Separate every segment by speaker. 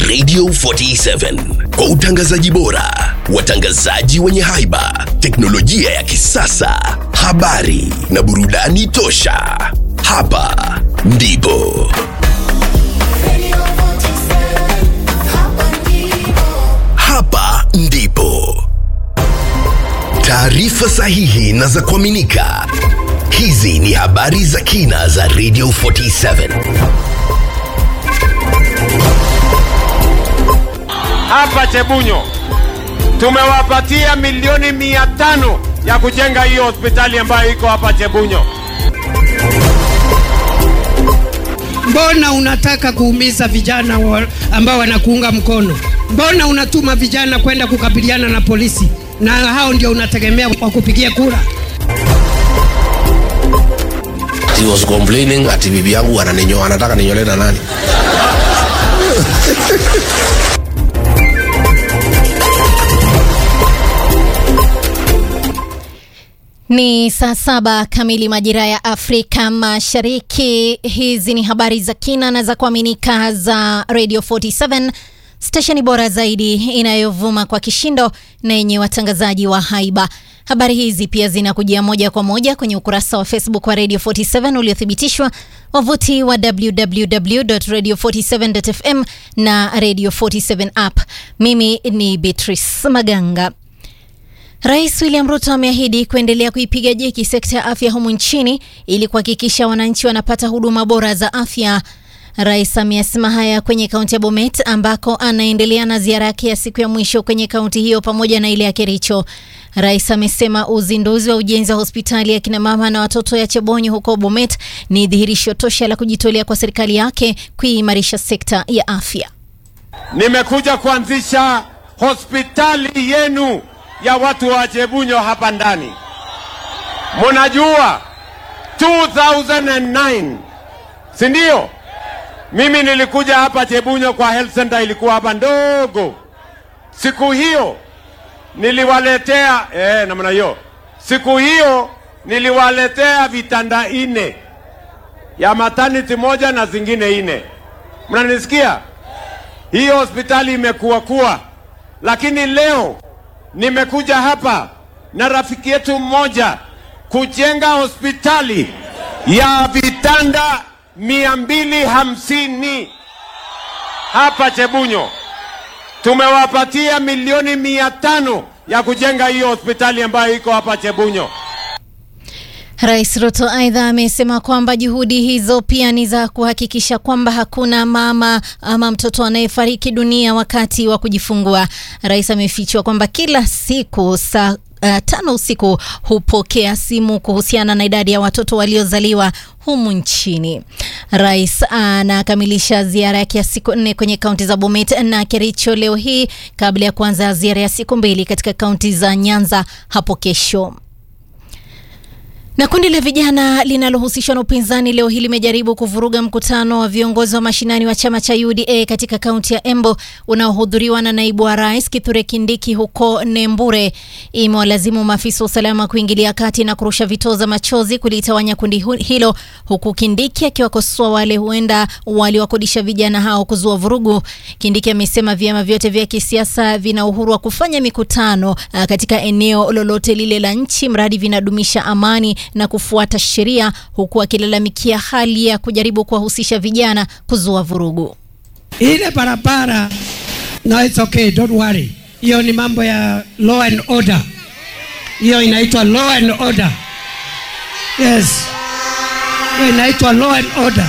Speaker 1: Radio 47 kwa utangazaji bora, watangazaji wenye haiba, teknolojia ya kisasa, habari na burudani tosha. Hapa ndipo hapa ndipo taarifa sahihi na za kuaminika. Hizi ni habari za kina za Radio 47.
Speaker 2: hapa Chebunyo tumewapatia milioni mia tano ya kujenga hiyo hospitali ambayo iko hapa Chebunyo.
Speaker 3: Mbona unataka kuumiza vijana wa, ambao wanakuunga mkono? Mbona unatuma vijana kwenda kukabiliana na polisi na hao ndio unategemea kwa kupigia kura?
Speaker 4: He was complaining ati bibi yangu ananinyo, anataka ninyole na nani?
Speaker 5: Ni saa saba kamili majira ya Afrika Mashariki. Hizi ni habari za kina na za kuaminika za Radio 47 stesheni bora zaidi inayovuma kwa kishindo na yenye watangazaji wa haiba. Habari hizi pia zinakujia moja kwa moja kwenye ukurasa wa Facebook wa Radio 47 uliothibitishwa, wavuti wa www.radio47.fm na Radio 47 app. Mimi ni Beatrice Maganga. Rais William Ruto ameahidi kuendelea kuipiga jeki sekta ya afya humu nchini ili kuhakikisha wananchi wanapata huduma bora za afya. Rais ameyasema haya kwenye kaunti ya Bomet ambako anaendelea na ziara yake ya siku ya mwisho kwenye kaunti hiyo pamoja na ile ya Kericho. Rais amesema uzinduzi wa ujenzi wa hospitali ya kina mama na watoto ya Chebonyi huko Bomet ni dhihirisho tosha la kujitolea kwa serikali yake kuimarisha sekta ya afya.
Speaker 2: Nimekuja kuanzisha hospitali yenu ya watu wa Chebunyo hapa ndani. Munajua 2009 si ndio? Mimi nilikuja hapa Chebunyo kwa health center, ilikuwa hapa ndogo. Siku hiyo niliwaletea eh, namna hiyo. Siku hiyo niliwaletea vitanda ine ya maternity moja na zingine ine. Mnanisikia? Hiyo hospitali imekuwa kuwa, lakini leo nimekuja hapa na rafiki yetu mmoja kujenga hospitali ya vitanda mia mbili hamsini hapa Chebunyo. Tumewapatia milioni mia tano ya kujenga hiyo hospitali ambayo iko hapa Chebunyo.
Speaker 5: Rais Ruto aidha amesema kwamba juhudi hizo pia ni za kuhakikisha kwamba hakuna mama ama mtoto anayefariki dunia wakati wa kujifungua. Rais amefichua kwamba kila siku saa Uh, tano usiku hupokea simu kuhusiana na idadi ya watoto waliozaliwa humu nchini. Rais anakamilisha ziara yake ya siku nne kwenye kaunti za Bomet na Kericho leo hii kabla ya kuanza ziara ya siku mbili katika kaunti za Nyanza hapo kesho. Na kundi la vijana linalohusishwa na upinzani leo hii limejaribu kuvuruga mkutano wa viongozi wa mashinani wa chama cha UDA katika kaunti ya Embo unaohudhuriwa na naibu wa rais Kithure Kindiki huko Nembure. Imewalazimu maafisa wa usalama kuingilia kati na kurusha vitoza za machozi kulitawanya kundi hilo, huku Kindiki akiwakosoa wale huenda waliwakodisha vijana hao kuzua vurugu. Kindiki amesema vyama vyote vya kisiasa vina uhuru wa kufanya mikutano katika eneo lolote lile la nchi mradi vinadumisha amani na kufuata sheria huku akilalamikia hali ya kujaribu kuwahusisha vijana kuzua vurugu.
Speaker 3: Ile barabara no, it's okay, don't worry. Hiyo ni mambo ya law and order, hiyo inaitwa law and order. Yes, hiyo inaitwa law and order,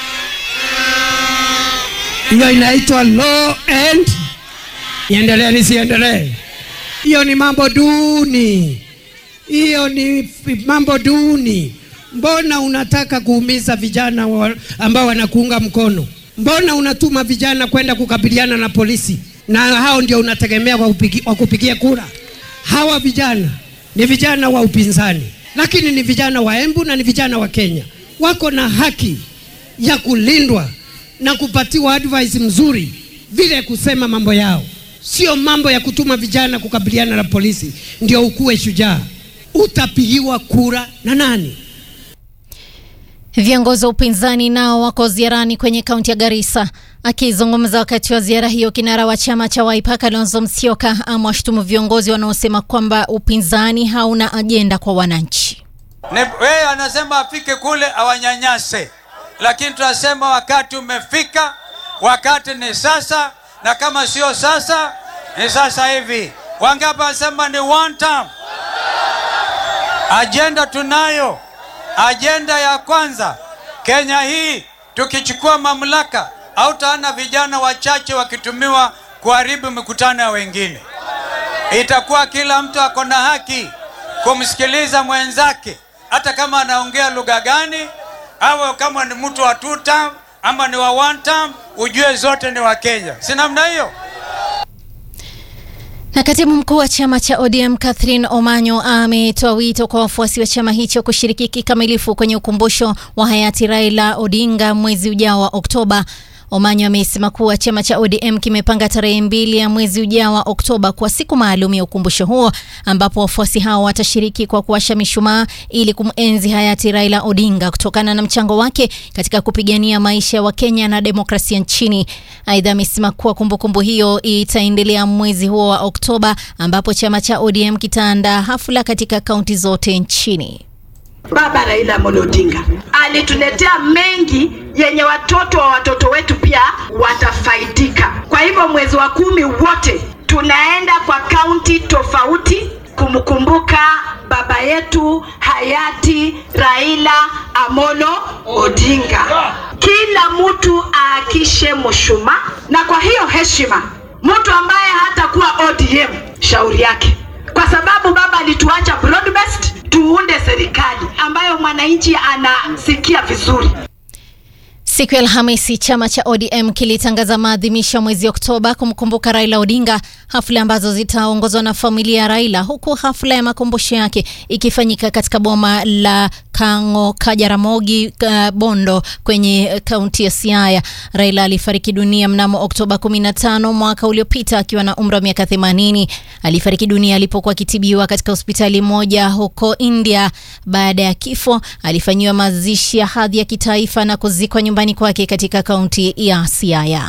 Speaker 3: hiyo inaitwa law and iendelee, nisiendelee? Hiyo ni mambo duni hiyo ni mambo duni. Mbona unataka kuumiza vijana wa, ambao wanakuunga mkono? Mbona unatuma vijana kwenda kukabiliana na polisi na hao ndio unategemea kwa kupigi, kwa kupigia kura? Hawa vijana ni vijana wa upinzani, lakini ni vijana wa Embu na ni vijana wa Kenya, wako na haki ya kulindwa na kupatiwa advice mzuri vile kusema mambo yao, sio mambo ya kutuma vijana kukabiliana na polisi ndio ukuwe shujaa utapigiwa kura na nani?
Speaker 5: Viongozi wa upinzani nao wako ziarani kwenye kaunti ya Garissa. Akizungumza wakati wa ziara hiyo, kinara wa chama cha Wiper Kalonzo Musyoka amewashutumu viongozi wanaosema kwamba upinzani hauna ajenda kwa wananchi.
Speaker 6: Wewe anasema afike kule awanyanyase, lakini tunasema wakati umefika, wakati ni sasa, na kama sio sasa ni sasa hivi. Wangapi wanasema ni one term? Ajenda tunayo. Ajenda ya kwanza, Kenya hii tukichukua mamlaka, hautaona vijana wachache wakitumiwa kuharibu mikutano ya wengine. Itakuwa kila mtu ako na haki kumsikiliza mwenzake, hata kama anaongea lugha gani, au kama ni mtu wa two term ama ni wa one term, ujue zote ni wa Kenya, si namna hiyo?
Speaker 5: Na katibu mkuu wa chama cha ODM Catherine Omanyo ametoa wito kwa wafuasi wa chama hicho kushiriki kikamilifu kwenye ukumbusho wa hayati Raila Odinga mwezi ujao wa Oktoba. Omanyo amesema kuwa chama cha ODM kimepanga tarehe mbili ya mwezi ujao wa Oktoba kwa siku maalum ya ukumbusho huo, ambapo wafuasi hao watashiriki kwa kuwasha mishumaa ili kumenzi hayati Raila Odinga kutokana na mchango wake katika kupigania maisha ya Wakenya na demokrasia nchini. Aidha, amesema kuwa kumbukumbu hiyo itaendelea mwezi huo wa Oktoba, ambapo chama cha ODM kitaandaa hafla katika kaunti zote nchini.
Speaker 7: Baba Raila Amolo Odinga alituletea mengi yenye watoto wa watoto wetu pia watafaidika. Kwa hivyo mwezi wa kumi wote tunaenda kwa kaunti tofauti kumkumbuka baba yetu hayati Raila Amolo Odinga. Kila mtu aakishe mshumaa, na kwa hiyo heshima, mtu ambaye hatakuwa ODM shauri yake, kwa sababu baba alituacha broad based tuunde serikali ambayo mwananchi anasikia vizuri.
Speaker 5: Siku ya Alhamisi chama cha ODM kilitangaza maadhimisho mwezi Oktoba kumkumbuka Raila Odinga, hafla ambazo zitaongozwa na familia ya Raila, huku hafla ya makumbusho yake ikifanyika katika boma la Kango Kajaramogi uh, Bondo kwenye kaunti ya Siaya. Raila alifariki dunia mnamo Oktoba 15 mwaka uliopita akiwa na umri wa miaka 80. Alifariki dunia alipokuwa akitibiwa katika hospitali moja huko India. Baada ya kifo, alifanyiwa mazishi ya hadhi ya kitaifa na kuzikwa nyumbani kwake katika kaunti ya Siaya.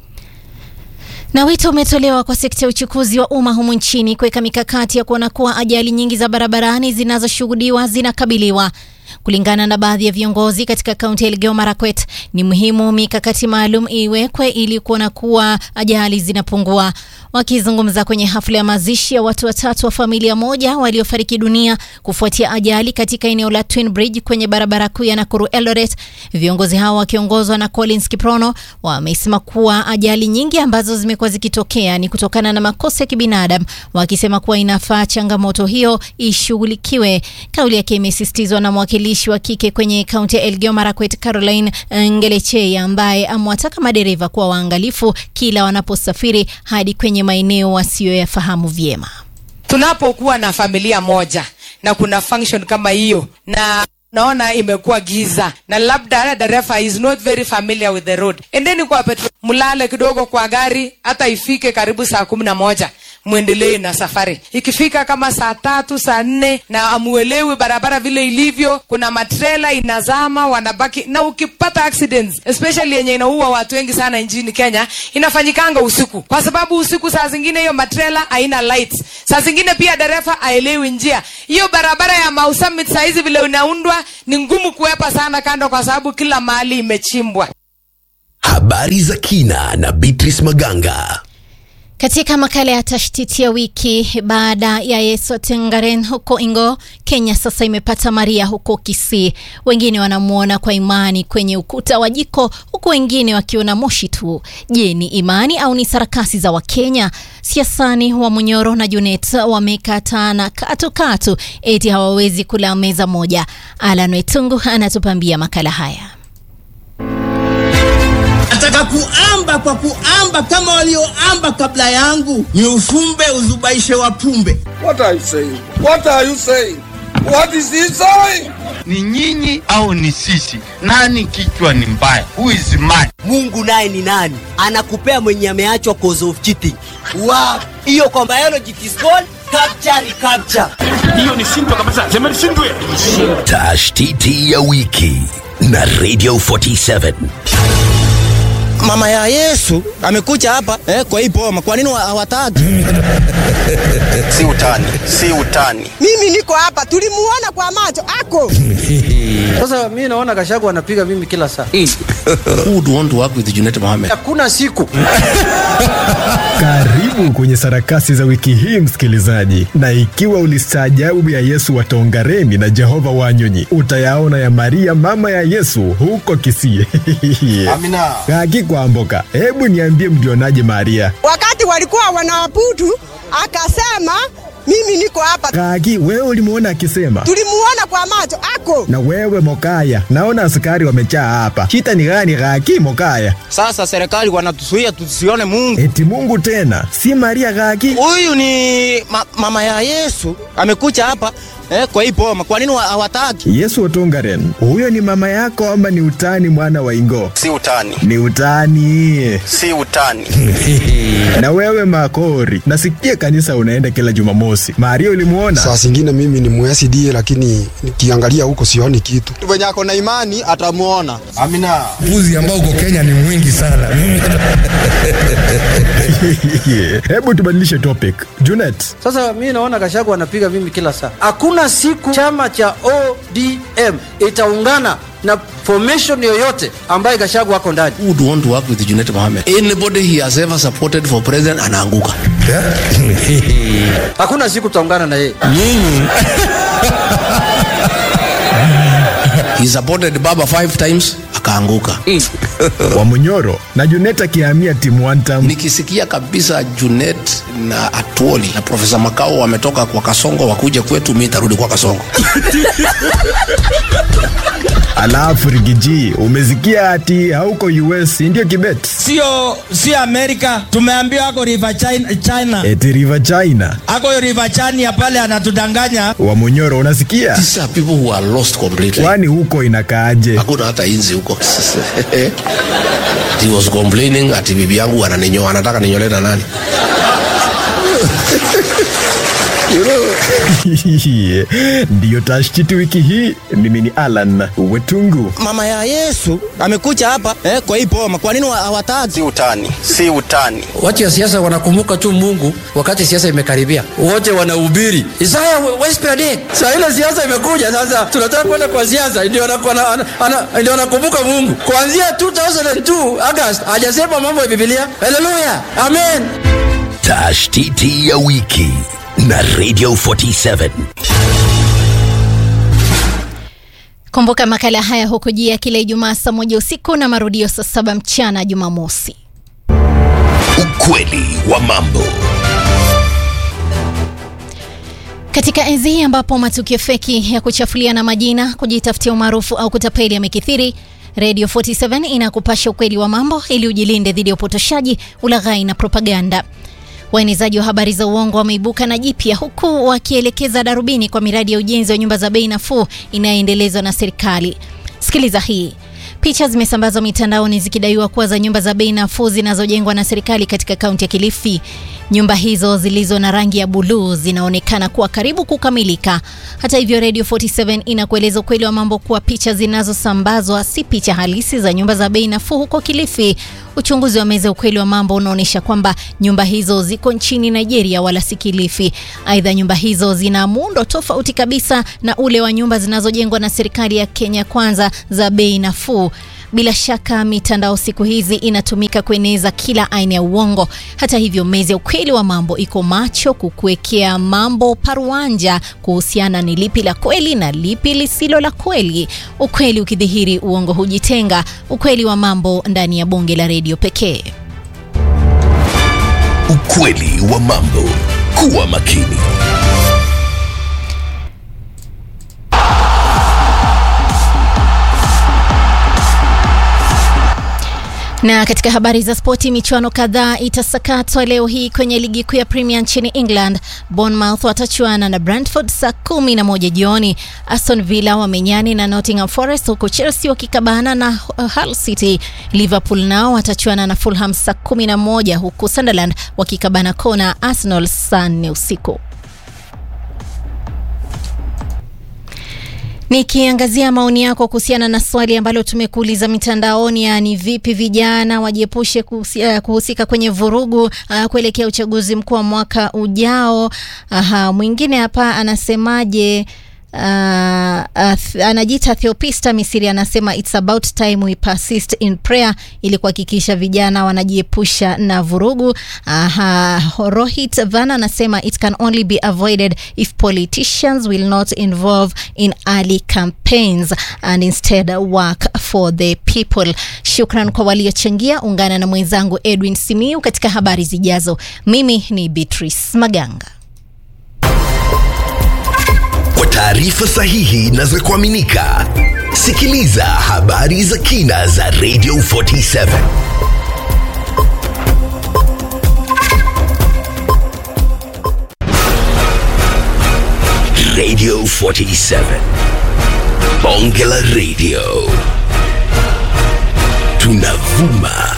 Speaker 5: Na wito umetolewa kwa sekta ya uchukuzi wa umma humu nchini kuweka mikakati ya kuona kuwa ajali nyingi za barabarani zinazoshuhudiwa zinakabiliwa. Kulingana na baadhi ya viongozi katika kaunti ya Elgeyo Marakwet, ni muhimu mikakati maalum iwekwe ili kuona kuwa ajali zinapungua. Wakizungumza kwenye hafla ya mazishi ya watu watatu wa familia moja waliofariki dunia kufuatia ajali katika eneo la Twin Bridge kwenye barabara kuu ya Nakuru Eldoret, viongozi hao wakiongozwa na Collins Kiprono wamesema kuwa ajali nyingi ambazo zimekuwa zikitokea ni kutokana na makosa ya kibinadamu, wakisema kuwa inafaa changamoto hiyo ishughulikiwe. Kauli yake imesisitizwa na mwakilishi wa kike kwenye kaunti ya Elgeyo Marakwet Caroline Ngelechei, ambaye amewataka madereva kuwa waangalifu kila wanaposafiri hadi kwenye maeneo wasiyoyafahamu vyema.
Speaker 8: Tunapokuwa na familia moja na kuna function kama hiyo na naona imekuwa giza na labda dereva is not very familiar with the road, endeni kwa petrol, mlale kidogo kwa gari hata ifike karibu saa kumi na moja mwendelee na safari. Ikifika kama saa tatu saa nne na amuelewi barabara vile ilivyo, kuna matrela inazama, wanabaki na ukipata accidents especially yenye inaua watu wengi sana nchini Kenya, inafanyikanga usiku, kwa sababu usiku saa zingine hiyo matrela haina lights, saa zingine pia dereva aelewi njia. Hiyo barabara ya Mau Summit saa hizi vile inaundwa ni ngumu kuwepa sana kando, kwa sababu kila mahali imechimbwa.
Speaker 1: Habari za kina na Beatrice Maganga.
Speaker 5: Katika makala ya tashtiti ya wiki, baada ya Yesu Tengaren huko Ingo, Kenya sasa imepata Maria huko Kisii. Wengine wanamwona kwa imani kwenye ukuta wa jiko, huku wengine wakiona moshi tu. Je, ni imani au ni sarakasi za Wakenya? Siasani wa Munyoro na Junet wamekatana katu katu, eti hawawezi kula meza moja. Alan Wetungu anatupambia makala haya.
Speaker 9: Nataka kuamba kwa kuamba kama walioamba kabla yangu, ni ufumbe uzubaishe wapumbe.
Speaker 10: What are you saying? What are you saying? What is he saying?
Speaker 11: Ni nyinyi au ni sisi? Nani kichwa ni mbaya? Who is mad?
Speaker 12: Mungu naye ni nani? Anakupea mwenye ameachwa cause of cheating. Wow. Hiyo kwa biology it is called capture recapture.
Speaker 11: Hiyo ni shindwa kabisa. Sema ni shindwe.
Speaker 1: Tashtiti ya wiki na Radio 47.
Speaker 12: Mama ya Yesu amekuja hapa eh, kwa hii boma. Kwa nini hawataki?
Speaker 13: si utani, si utani.
Speaker 14: Mimi niko hapa, tulimuona kwa macho ako.
Speaker 15: Sasa mimi naona Gashagu anapiga mimi kila saa.
Speaker 4: Who would want to work with Junet Mohammed?
Speaker 15: Hakuna siku.
Speaker 16: Karibu kwenye sarakasi za wiki hii msikilizaji, na ikiwa ulistaajabu ya Yesu wa Tongareni na Jehova Wanyonyi, utayaona ya Maria mama ya Yesu huko Kisii.
Speaker 13: Amina.
Speaker 16: Haki kwamboka, hebu niambie, mlionaje Maria?
Speaker 14: Wakati walikuwa wanawaputu, akasema mimi niko hapa.
Speaker 16: Kaki, wewe ulimuona akisema?
Speaker 14: Tulimuona kwa macho ako.
Speaker 16: Na wewe Mokaya, naona askari wamejaa hapa. Shita ni gani Kaki Mokaya?
Speaker 12: Sasa serikali wanatuzuia tusione Mungu.
Speaker 16: Eti Mungu tena, si Maria Kaki?
Speaker 12: Huyu ni ma mama ya Yesu amekuja hapa eh, kwa hii boma. Kwa nini hawataki?
Speaker 16: Yesu wa Tongaren, huyo ni mama yako ama ni utani mwana wa Ingo?
Speaker 13: Si utani.
Speaker 16: Ni utani.
Speaker 13: Si utani.
Speaker 16: na wewe Makori, nasikia kanisa unaenda kila Jumamosi. Maria ulimuona?
Speaker 17: Saa zingine mimi ni muSDA lakini nikiangalia huko sioni kitu.
Speaker 12: Venye ako na imani atamuona.
Speaker 13: Amina.
Speaker 18: Mbuzi ambao uko Kenya ni mwingi sana.
Speaker 16: Hebu tubadilishe topic. Junet.
Speaker 15: Sasa mimi naona Gashagu anapiga mimi kila saa. Hakuna siku chama cha ODM itaungana na formation yoyote ambaye Gashagu ako ndani.
Speaker 4: Who would want to work with Junet Mohammed? Anybody he has ever supported for president anaanguka.
Speaker 15: Hakuna siku tutaungana na yeye.
Speaker 4: Nyinyi he supported Baba five times akaanguka.
Speaker 16: Wamunyoro na Junet akihamia timu one term.
Speaker 4: Nikisikia kabisa Junet na Atuoli na Profesa Makao wametoka kwa Kasongo wakuja kwetu, mimi nitarudi kwa Kasongo.
Speaker 16: Alafu Rigiji, umesikia ati hauko US ndio Kibet?
Speaker 19: Sio sio Amerika, tumeambiwa ako River China, China.
Speaker 16: Eti River China.
Speaker 19: Ako River China pale anatudanganya.
Speaker 16: Wamunyoro unasikia?
Speaker 4: These are people who are lost completely.
Speaker 16: Kwani huko inakaaje?
Speaker 4: Hakuna hata inzi huko. He was complaining ati bibi yangu ananinyoa, anataka ninyole na nani?
Speaker 16: ndiyo tashkiti wiki hii. Mimi ni Alan Wetungu.
Speaker 12: Mama ya Yesu amekuja hapa eh, kwa hii boma. Kwa nini hawataki?
Speaker 13: Si utani, si utani.
Speaker 15: Watu ya siasa wanakumbuka tu Mungu wakati siasa imekaribia, wote wanahubiri Isaya Westpred. Saa ile siasa imekuja sasa, tunataka kwenda kwa siasa, ndio ndio wanakumbuka Mungu. Kuanzia 2002 August hajasema mambo ya Biblia. Haleluya, amen.
Speaker 1: Tashtiti ya wiki na Radio 47.
Speaker 5: Kumbuka makala haya hukujia kila Ijumaa saa moja usiku na marudio saa saba mchana Jumamosi.
Speaker 1: Ukweli wa mambo.
Speaker 5: Katika enzi hii ambapo matukio feki ya kuchafuliana majina, kujitafutia umaarufu au kutapeli yamekithiri, Radio 47 inakupasha ukweli wa mambo ili ujilinde dhidi ya upotoshaji, ulaghai na propaganda. Waenezaji wa habari za uongo wameibuka na jipya huku wakielekeza darubini kwa miradi ya ujenzi wa nyumba za bei nafuu inayoendelezwa na serikali. Sikiliza hii. Picha zimesambazwa mitandaoni zikidaiwa kuwa za nyumba za bei nafuu zinazojengwa na serikali katika kaunti ya Kilifi. Nyumba hizo zilizo na rangi ya buluu zinaonekana kuwa karibu kukamilika. Hata hivyo, Radio 47 inakueleza ukweli wa mambo kuwa picha zinazosambazwa si picha halisi za nyumba za bei nafuu huko Kilifi. Uchunguzi wa meza ukweli wa mambo unaonyesha kwamba nyumba hizo ziko nchini Nigeria wala si Kilifi. Aidha, nyumba hizo zina muundo tofauti kabisa na ule wa nyumba zinazojengwa na serikali ya Kenya Kwanza za bei nafuu. Bila shaka mitandao siku hizi inatumika kueneza kila aina ya uongo. Hata hivyo, meza ya ukweli wa mambo iko macho kukuwekea mambo paruanja kuhusiana ni lipi la kweli na lipi lisilo la kweli. Ukweli ukidhihiri, uongo hujitenga. Ukweli wa mambo ndani ya bonge la redio pekee.
Speaker 1: Ukweli wa mambo. Kuwa makini.
Speaker 5: Na katika habari za spoti, michuano kadhaa itasakatwa leo hii kwenye ligi kuu ya Premier nchini England. Bournemouth watachuana na Brentford saa kumi na moja jioni. Aston Villa wamenyani na Nottingham Forest, huku Chelsea wakikabana na Hull City. Liverpool nao watachuana na Fulham saa kumi na moja huku Sunderland wakikabana kona Arsenal saa nne usiku. Nikiangazia maoni yako kuhusiana na swali ambalo tumekuuliza mitandaoni, yani vipi vijana wajiepushe kuhusi- uh, kuhusika kwenye vurugu uh, kuelekea uchaguzi mkuu wa mwaka ujao. Aha, mwingine hapa anasemaje? Uh, uh, anajiita Theopista Misiri anasema it's about time we persist in prayer ili kuhakikisha vijana wanajiepusha na vurugu. Aha, Rohit Vana anasema it can only be avoided if politicians will not involve in early campaigns and instead work for the people. Shukran kwa waliochangia. Ungana na mwenzangu Edwin Simiu katika habari zijazo. Mimi ni Beatrice Maganga.
Speaker 1: Kwa taarifa sahihi na za kuaminika, sikiliza habari za kina za Radio 47. Radio 47. Bonge la Radio. Tunavuma